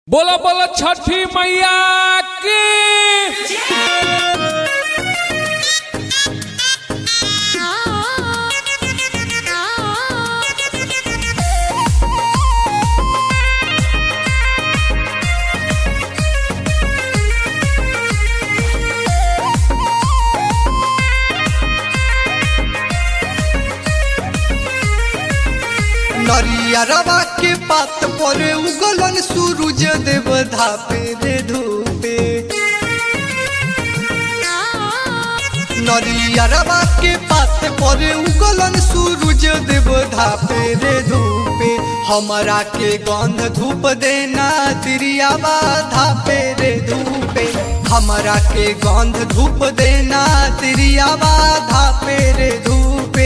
बोला बोला छठी मैया की नरियरवा के पात पर उगलन सूरज देव धापे रे धूपे नरियरवा के पात पर उगलन सूरज देव धापे रे धूपे हमरा के गंध धूप देना तिरियावा धापे रे धूपे हमरा के गंध धूप देना तिरियावा धापे रे धूपे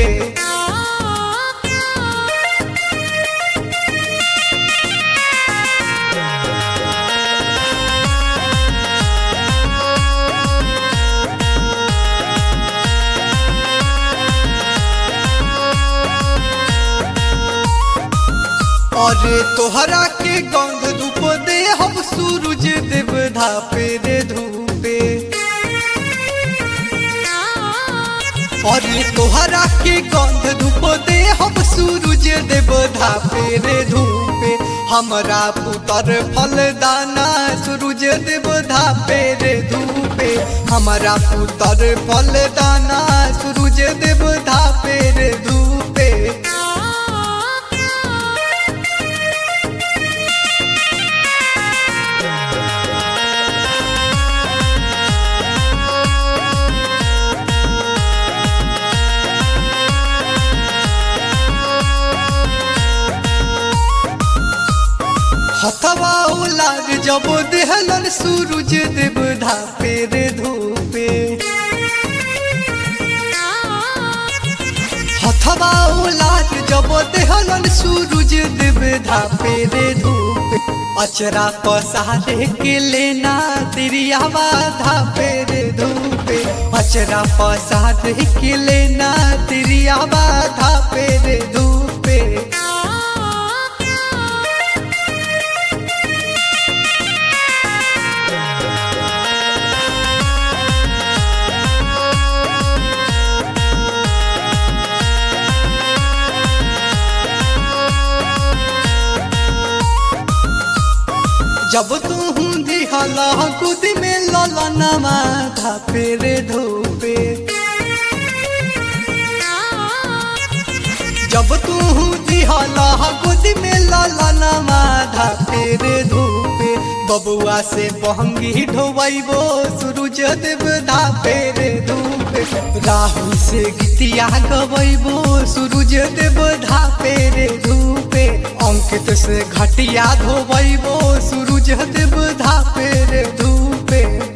अरे तोहरा के गंध धूप दे हम सूरज देव धापे रे धूपे अरे तोहरा के गंध धूप दे हम सूरज देव धापे रे धूपे हमरा पुतर फल दाना सूरज देव धापे रे धूपे हमरा पुतर फल दाना सूरज देव धापे रे धूपे हथवा उलार जब देहलन सूरज देव धापे रे धूपे हथवा उलार जब देहलन सूरज देव धापे रे धूपे अचरा पसारे के लेना तिरियावा धापे रे धूपे अचरा पसारे के लेना तिरियावा धापे रे धूपे जब तू हुंदी हला कुदी में लला नमा धापे रे धोपे जब तू हुंदी हला कुदी में लला नमा धापे रे धोपे बबुआ से बहंगी ढोबो सूरज देव धापे रे धूपे राहुल से गीतिया गबैबो सूरज देव धापे रे धूपे अंकित से घटिया धोबैबो सूरज देव धापे रे धूपे